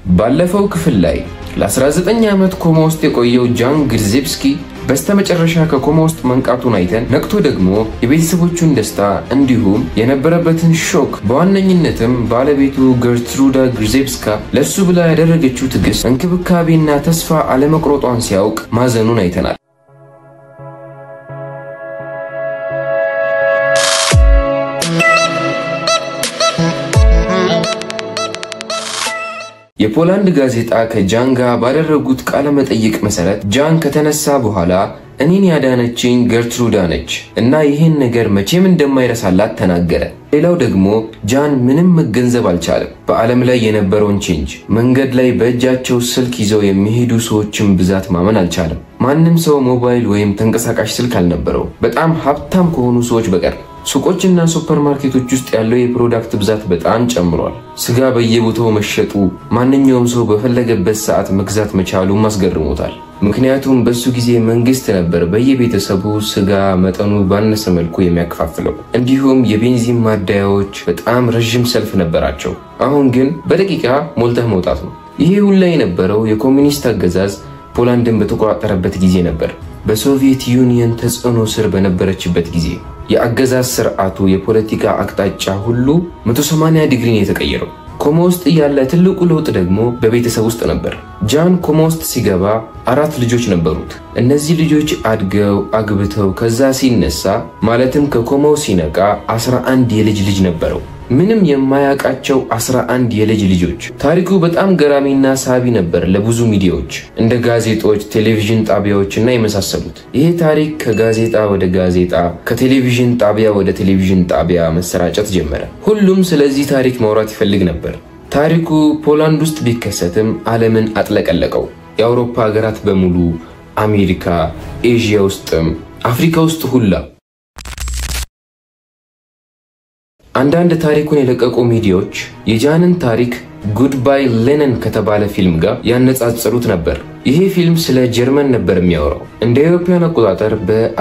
ባለፈው ክፍል ላይ ለ19 ዓመት ኮማ ውስጥ የቆየው ጃን ግርዜብስኪ በስተመጨረሻ ከኮማ ውስጥ መንቃቱን አይተን ነቅቶ ደግሞ የቤተሰቦቹን ደስታ እንዲሁም የነበረበትን ሾክ በዋነኝነትም ባለቤቱ ገርትሩዳ ግርዜብስካ ለእሱ ብላ ያደረገችው ትዕግስት፣ እንክብካቤና ተስፋ አለመቁረጧን ሲያውቅ ማዘኑን አይተናል። የፖላንድ ጋዜጣ ከጃን ጋር ባደረጉት ቃለ መጠይቅ መሰረት ጃን ከተነሳ በኋላ እኔን ያዳነችኝ ገርትሩዳ ነች እና ይህን ነገር መቼም እንደማይረሳላት ተናገረ። ሌላው ደግሞ ጃን ምንም መገንዘብ አልቻለም። በዓለም ላይ የነበረውን ቼንጅ፣ መንገድ ላይ በእጃቸው ስልክ ይዘው የሚሄዱ ሰዎችን ብዛት ማመን አልቻለም። ማንም ሰው ሞባይል ወይም ተንቀሳቃሽ ስልክ አልነበረው በጣም ሀብታም ከሆኑ ሰዎች በቀር። ሱቆችና ሱፐርማርኬቶች ውስጥ ያለው የፕሮዳክት ብዛት በጣም ጨምሯል። ስጋ በየቦታው መሸጡ ማንኛውም ሰው በፈለገበት ሰዓት መግዛት መቻሉም አስገርሞታል። ምክንያቱም በሱ ጊዜ መንግስት ነበር በየቤተሰቡ ስጋ መጠኑ ባነሰ መልኩ የሚያከፋፍለው። እንዲሁም የቤንዚን ማደያዎች በጣም ረዥም ሰልፍ ነበራቸው። አሁን ግን በደቂቃ ሞልተህ መውጣት ነው። ይሄ ሁላ የነበረው የኮሚኒስት አገዛዝ ፖላንድን በተቆጣጠረበት ጊዜ ነበር። በሶቪየት ዩኒየን ተጽዕኖ ስር በነበረችበት ጊዜ የአገዛዝ ስርዓቱ የፖለቲካ አቅጣጫ ሁሉ 180 ዲግሪ ነው የተቀየረው። ኮማ ውስጥ ያለ ትልቁ ለውጥ ደግሞ በቤተሰብ ውስጥ ነበር። ጃን ኮማ ውስጥ ሲገባ አራት ልጆች ነበሩት። እነዚህ ልጆች አድገው አግብተው ከዛ ሲነሳ ማለትም ከኮማው ሲነቃ 11 የልጅ ልጅ ነበረው። ምንም የማያውቃቸው 11 የልጅ ልጆች። ታሪኩ በጣም ገራሚና ሳቢ ነበር ለብዙ ሚዲያዎች እንደ ጋዜጦች፣ ቴሌቪዥን ጣቢያዎች እና የመሳሰሉት። ይሄ ታሪክ ከጋዜጣ ወደ ጋዜጣ፣ ከቴሌቪዥን ጣቢያ ወደ ቴሌቪዥን ጣቢያ መሰራጨት ጀመረ። ሁሉም ስለዚህ ታሪክ ማውራት ይፈልግ ነበር። ታሪኩ ፖላንድ ውስጥ ቢከሰትም ዓለምን አጥለቀለቀው። የአውሮፓ ሀገራት በሙሉ፣ አሜሪካ፣ ኤዥያ ውስጥም አፍሪካ ውስጥ ሁላ አንዳንድ ታሪኩን የለቀቁ ሚዲያዎች የጃንን ታሪክ ጉድባይ ሌነን ከተባለ ፊልም ጋር ያነጻጸሩት ነበር። ይሄ ፊልም ስለ ጀርመን ነበር የሚያወራው። እንደ አውሮፓውያን አቆጣጠር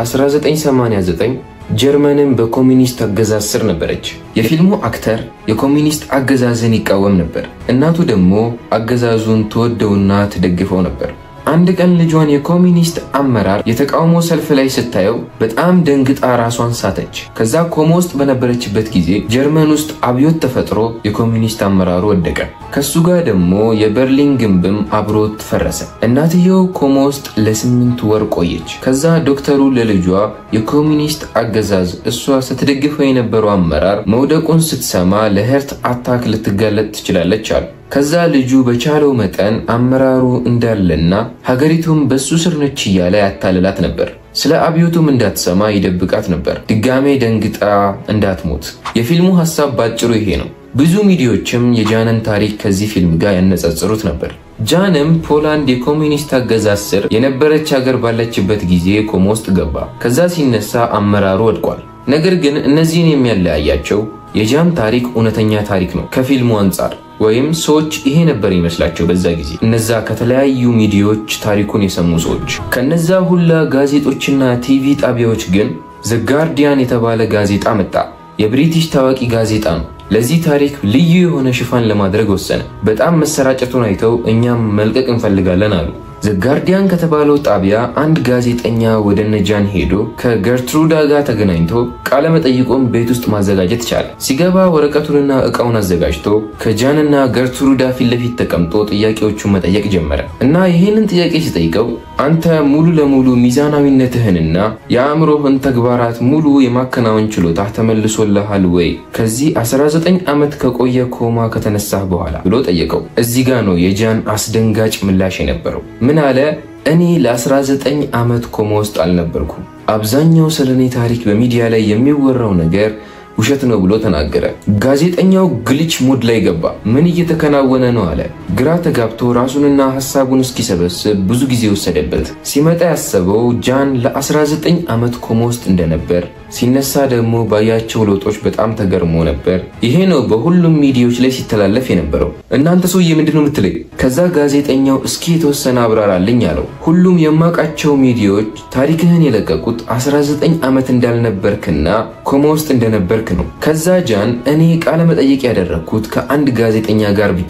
በ1989 ጀርመንን በኮሚኒስት አገዛዝ ስር ነበረች። የፊልሙ አክተር የኮሚኒስት አገዛዝን ይቃወም ነበር። እናቱ ደግሞ አገዛዙን ትወደውና ትደግፈው ነበር። አንድ ቀን ልጇን የኮሚኒስት አመራር የተቃውሞ ሰልፍ ላይ ስታየው በጣም ደንግጣ ራሷን ሳተች። ከዛ ኮማ ውስጥ በነበረችበት ጊዜ ጀርመን ውስጥ አብዮት ተፈጥሮ የኮሚኒስት አመራሩ ወደቀ። ከሱ ጋር ደግሞ የበርሊን ግንብም አብሮት ፈረሰ። እናትየው ኮማ ውስጥ ለስምንት ወር ቆየች። ከዛ ዶክተሩ ለልጇ የኮሚኒስት አገዛዝ እሷ ስትደግፈው የነበረው አመራር መውደቁን ስትሰማ ለሄርት አታክ ልትጋለጥ ትችላለች አሉ። ከዛ ልጁ በቻለው መጠን አመራሩ እንዳለና ሀገሪቱም በሱ ስር ነች እያለ ያታልላት ነበር። ስለ አብዮቱም እንዳትሰማ ይደብቃት ነበር፣ ድጋሜ ደንግጣ እንዳትሞት። የፊልሙ ሀሳብ ባጭሩ ይሄ ነው። ብዙ ሚዲያዎችም የጃንን ታሪክ ከዚህ ፊልም ጋር ያነጻጽሩት ነበር። ጃንም ፖላንድ የኮሚኒስት አገዛዝ ስር የነበረች ሀገር ባለችበት ጊዜ ኮማ ውስጥ ገባ። ከዛ ሲነሳ አመራሩ ወድቋል። ነገር ግን እነዚህን የሚያለያያቸው የጃን ታሪክ እውነተኛ ታሪክ ነው ከፊልሙ አንጻር ወይም ሰዎች ይሄ ነበር ይመስላቸው በዛ ጊዜ እነዛ ከተለያዩ ሚዲያዎች ታሪኩን የሰሙ ሰዎች። ከነዛ ሁላ ጋዜጦችና ቲቪ ጣቢያዎች ግን ዘ ጋርዲያን የተባለ ጋዜጣ መጣ። የብሪቲሽ ታዋቂ ጋዜጣ ነው። ለዚህ ታሪክ ልዩ የሆነ ሽፋን ለማድረግ ወሰነ። በጣም መሰራጨቱን አይተው እኛም መልቀቅ እንፈልጋለን አሉ። ዘ ጋርዲያን ከተባለው ጣቢያ አንድ ጋዜጠኛ ወደ ነጃን ሄዶ ከገርትሩዳ ጋር ተገናኝቶ ቃለ መጠይቁን ቤት ውስጥ ማዘጋጀት ቻለ። ሲገባ ወረቀቱንና እቃውን አዘጋጅቶ ከጃንና ገርትሩዳ ፊት ለፊት ተቀምጦ ጥያቄዎቹን መጠየቅ ጀመረ እና ይህንን ጥያቄ ሲጠይቀው አንተ ሙሉ ለሙሉ ሚዛናዊነትህንና የአእምሮህን ተግባራት ሙሉ የማከናወን ችሎታ ተመልሶልሃል ወይ ከዚህ 19 ዓመት ከቆየ ኮማ ከተነሳህ በኋላ ብሎ ጠየቀው። እዚህ ጋ ነው የጃን አስደንጋጭ ምላሽ የነበረው። ምን አለ? እኔ ለ19 ዓመት ኮማ ውስጥ አልነበርኩም። አብዛኛው ስለ እኔ ታሪክ በሚዲያ ላይ የሚወራው ነገር ውሸት ነው ብሎ ተናገረ። ጋዜጠኛው ግልች ሙድ ላይ ገባ። ምን እየተከናወነ ነው አለ። ግራ ተጋብቶ ራሱንና ሀሳቡን እስኪሰበስብ ብዙ ጊዜ ወሰደበት። ሲመጣ ያሰበው ጃን ለ19 ዓመት ኮማ ውስጥ እንደነበር ሲነሳ ደግሞ ባያቸው ለውጦች በጣም ተገርሞ ነበር። ይሄ ነው በሁሉም ሚዲያዎች ላይ ሲተላለፍ የነበረው። እናንተ ሰውዬ ምንድን ነው የምትለኝ? ከዛ ጋዜጠኛው እስኪ የተወሰነ አብራራልኝ አለው። ሁሉም የማውቃቸው ሚዲያዎች ታሪክህን የለቀቁት 19 ዓመት እንዳልነበርክና ኮማ ውስጥ እንደነበርክ ነው። ከዛ ጃን እኔ ቃለ መጠየቅ ያደረግኩት ከአንድ ጋዜጠኛ ጋር ብቻ ነው።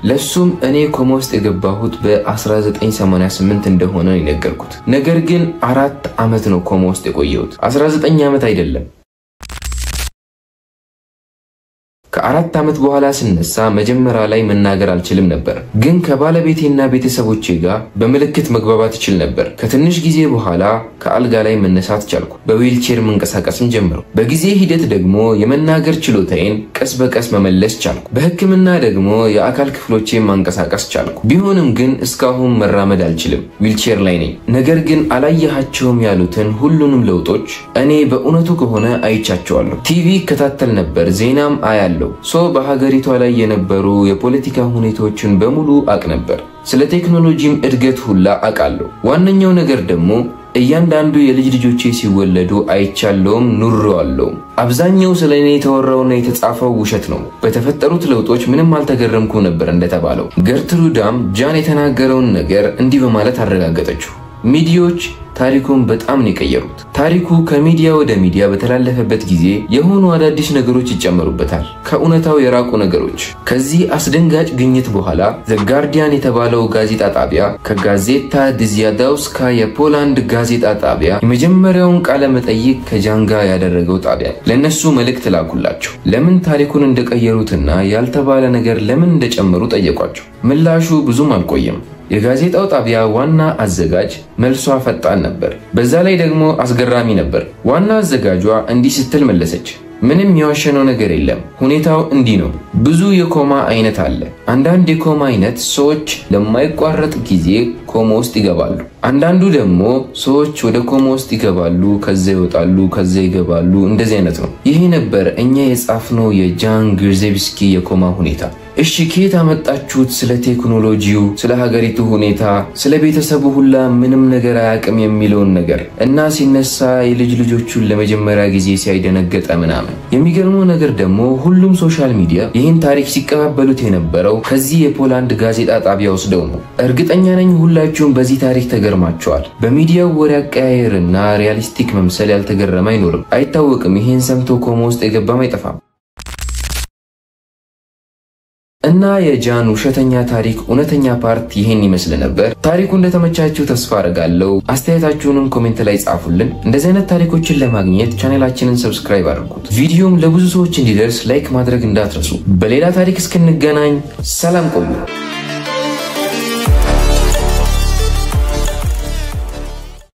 ለሱም እኔ ኮማ ውስጥ የገባሁት በ1988 እንደሆነ የነገርኩት። ነገር ግን አራት ዓመት ነው ኮማ ውስጥ የቆየሁት 19 ዓመት አይደለም። ከአራት ዓመት በኋላ ስነሳ መጀመሪያ ላይ መናገር አልችልም ነበር፣ ግን ከባለቤቴና ቤተሰቦቼ ጋር በምልክት መግባባት እችል ነበር። ከትንሽ ጊዜ በኋላ ከአልጋ ላይ መነሳት ቻልኩ። በዊልቼር መንቀሳቀስም ጀመርኩ። በጊዜ ሂደት ደግሞ የመናገር ችሎታዬን ቀስ በቀስ መመለስ ቻልኩ። በሕክምና ደግሞ የአካል ክፍሎቼን ማንቀሳቀስ ቻልኩ። ቢሆንም ግን እስካሁን መራመድ አልችልም፣ ዊልቼር ላይ ነኝ። ነገር ግን አላየሃቸውም ያሉትን ሁሉንም ለውጦች እኔ በእውነቱ ከሆነ አይቻቸዋለሁ። ቲቪ ይከታተል ነበር፣ ዜናም አያለሁ ሶ በሀገሪቷ ላይ የነበሩ የፖለቲካ ሁኔታዎችን በሙሉ አቅ ነበር። ስለ ቴክኖሎጂም እድገት ሁላ አውቃለሁ። ዋነኛው ነገር ደግሞ እያንዳንዱ የልጅ ልጆቼ ሲወለዱ አይቻለውም ኑሬዋለሁም። አብዛኛው ስለ እኔ የተወራውና የተጻፈው ውሸት ነው። በተፈጠሩት ለውጦች ምንም አልተገረምኩ ነበር እንደተባለው። ገርትሩዳም ጃን የተናገረውን ነገር እንዲህ በማለት አረጋገጠችው። ሚዲያዎች ታሪኩን በጣም ነው የቀየሩት። ታሪኩ ከሚዲያ ወደ ሚዲያ በተላለፈበት ጊዜ የሆኑ አዳዲስ ነገሮች ይጨመሩበታል፣ ከእውነታው የራቁ ነገሮች። ከዚህ አስደንጋጭ ግኝት በኋላ ዘ ጋርዲያን የተባለው ጋዜጣ ጣቢያ ከጋዜታ ድዚያዳውስካ የፖላንድ ጋዜጣ ጣቢያ የመጀመሪያውን ቃለ መጠይቅ ከጃን ጋር ያደረገው ጣቢያ ለእነሱ መልእክት ላኩላቸው። ለምን ታሪኩን እንደቀየሩትና ያልተባለ ነገር ለምን እንደጨመሩ ጠየቋቸው። ምላሹ ብዙም አልቆየም። የጋዜጣው ጣቢያ ዋና አዘጋጅ መልሷ ፈጣን ነበር። በዛ ላይ ደግሞ አስገራሚ ነበር። ዋና አዘጋጇ እንዲህ ስትል መለሰች። ምንም የዋሸነው ነገር የለም። ሁኔታው እንዲህ ነው። ብዙ የኮማ አይነት አለ። አንዳንድ የኮማ አይነት ሰዎች ለማይቋረጥ ጊዜ ኮማ ውስጥ ይገባሉ። አንዳንዱ ደግሞ ሰዎች ወደ ኮማ ውስጥ ይገባሉ፣ ከዛ ይወጣሉ፣ ከዛ ይገባሉ። እንደዚህ አይነት ነው። ይሄ ነበር እኛ የጻፍነው የጃን ግርዜብስኪ የኮማ ሁኔታ። እሺ ከየት አመጣችሁት? ስለ ቴክኖሎጂው፣ ስለ ሀገሪቱ ሁኔታ፣ ስለ ቤተሰቡ ሁላ ምንም ነገር አያውቅም የሚለውን ነገር እና ሲነሳ የልጅ ልጆቹን ለመጀመሪያ ጊዜ ሲያይደነገጠ ምናምን። የሚገርመው ነገር ደግሞ ሁሉም ሶሻል ሚዲያ ይህን ታሪክ ሲቀባበሉት የነበረው ከዚህ የፖላንድ ጋዜጣ ጣቢያ ወስደው ነው። እርግጠኛ ነኝ ሁላችሁም በዚህ ታሪክ ተገርማቸዋል። በሚዲያው ወሬ አቀያየርና ሪያሊስቲክ መምሰል ያልተገረመ አይኖርም። አይታወቅም። ይህን ሰምቶ ኮማ ውስጥ የገባም አይጠፋም። እና የጃን ውሸተኛ ታሪክ እውነተኛ ፓርት ይሄን ይመስል ነበር። ታሪኩ እንደተመቻችሁ ተስፋ አድርጋለሁ። አስተያየታችሁንም ኮሜንት ላይ ጻፉልን። እንደዚህ አይነት ታሪኮችን ለማግኘት ቻኔላችንን ሰብስክራይብ አድርጉት። ቪዲዮም ለብዙ ሰዎች እንዲደርስ ላይክ ማድረግ እንዳትረሱ። በሌላ ታሪክ እስክንገናኝ ሰላም ቆዩ።